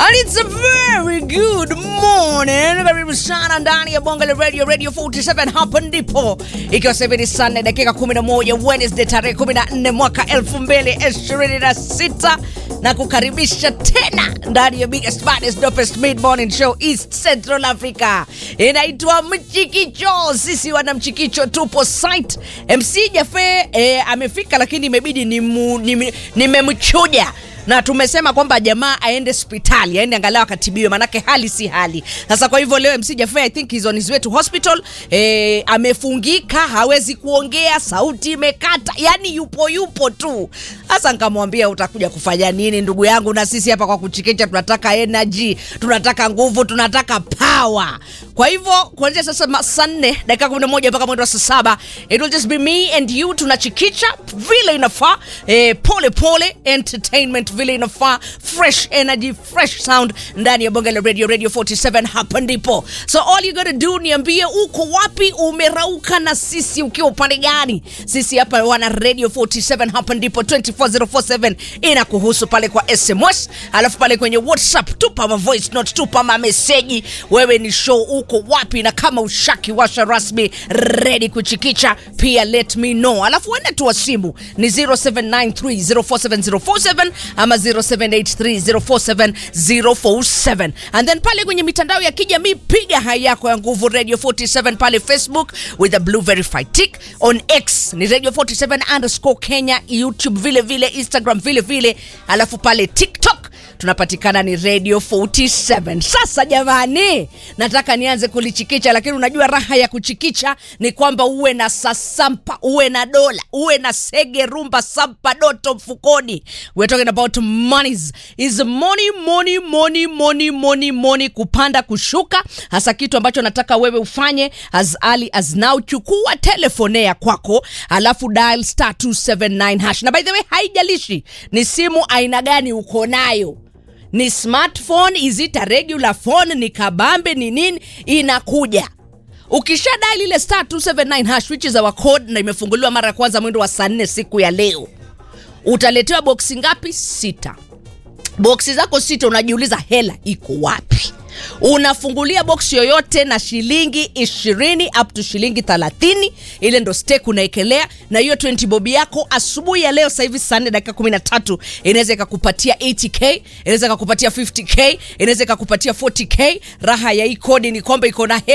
And it's a very good morning. Karibu sana ndani ya Bonga la Radio Radio 47 hapa ndipo. Ikiwa sasa hivi ni saa nne dakika 11 Wednesday tarehe 14 mwaka 2026 na kukaribisha tena ndani ya biggest baddest dopest mid morning show East Central Africa. Inaitwa Mchikicho. Sisi wana Mchikicho tupo site. MC Jafe eh, amefika lakini imebidi nimemchuja ni nimemchuja na tumesema kwamba jamaa aende hospitali aende angalau akatibiwe manake hali si hali sasa kwa hivyo leo mc jafe i think is on his way to hospital eh, amefungika hawezi kuongea sauti imekata yani yupo yupo tu sasa nkamwambia utakuja kufanya nini ndugu yangu na sisi hapa kwa kuchikicha tunataka energy tunataka nguvu tunataka power kwa hivyo kuanzia sasa saa nne dakika kumi na moja mpaka mwendo wa saa saba it will just be me and you tunachikicha vile inafaa eh, pole pole entertainment vile inafaa fresh energy fresh sound ndani ya bonge la radio radio 47 hapa ndipo so all you gotta do niambie uko wapi umerauka na sisi ukiwa upande gani sisi hapa wana radio 47 hapa ndipo 24047 inakuhusu pale kwa sms alafu pale kwenye whatsapp tupa ma voice note tupa ma meseji wewe ni show uko wapi na kama ushaki washa rasmi ready kuchikicha pia let me know alafu wende tu wa simu ni 0793047047 ama 0783047047 and then pale kwenye mitandao ya kijamii piga hai yako ya nguvu radio 47 pale facebook with a blue verified tick on x ni radio 47 underscore kenya youtube vile vile instagram vile vile alafu pale tiktok tunapatikana ni radio 47 sasa jamani nataka nianze kulichikicha lakini unajua raha ya kuchikicha ni kwamba uwe na sasampa uwe na dola uwe na sege rumba sampa doto mfukoni we're talking about monies is money money money money money money kupanda kushuka hasa kitu ambacho nataka wewe ufanye as early as now chukua telefone ya kwako alafu dial star 279 hash na by the way haijalishi ni simu aina gani uko nayo ni smartphone is it a regular phone ni kabambe ni nini inakuja ukisha dai ile star 279 hash which is our code na imefunguliwa mara ya kwanza mwendo wa saa nne siku ya leo utaletewa boksi ngapi sita boksi zako sita unajiuliza hela iko wapi unafungulia box yoyote na shilingi ishirini up to shilingi thelathini ile ndo stek unaekelea na hiyo 20 bobi yako asubuhi ya leo sahivi saa nne dakika kumi na tatu inaweza ikakupatia 80k inaweza ikakupatia 50k inaweza ikakupatia 40k raha ya hii kodi ni kwamba iko na hela